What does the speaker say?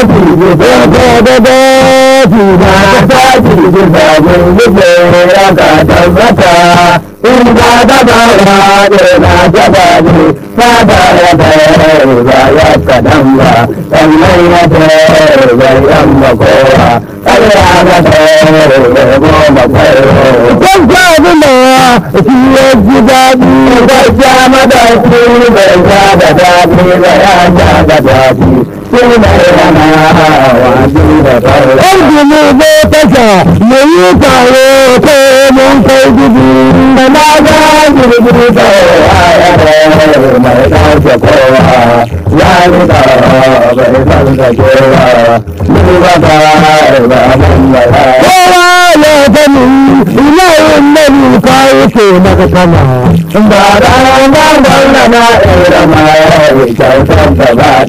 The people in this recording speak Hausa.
ji da da da na ta ji da gurgurde ya ka tabbata in ba da ba ya da na gaba ne ta da ya da ba ya kadan ba sannan ya da ba yan ba kowa Allah ga da ba goma kwairo kan ka abin da shi ya ji daɗi da ya mada shi da ya da daɗi da ya ja da daɗi shi ne yana wajen da kwairo Arzimu zai kasa mu yi taro ko mun kai gudu da na ga girgiri da ya mai ɗauke kowa ya yi da bai san da kowa ni ba ta ba mun da ya kowa ya sani ina yin nabi ka yake maka sama ba da na gwamna na irama ya kyautar da ba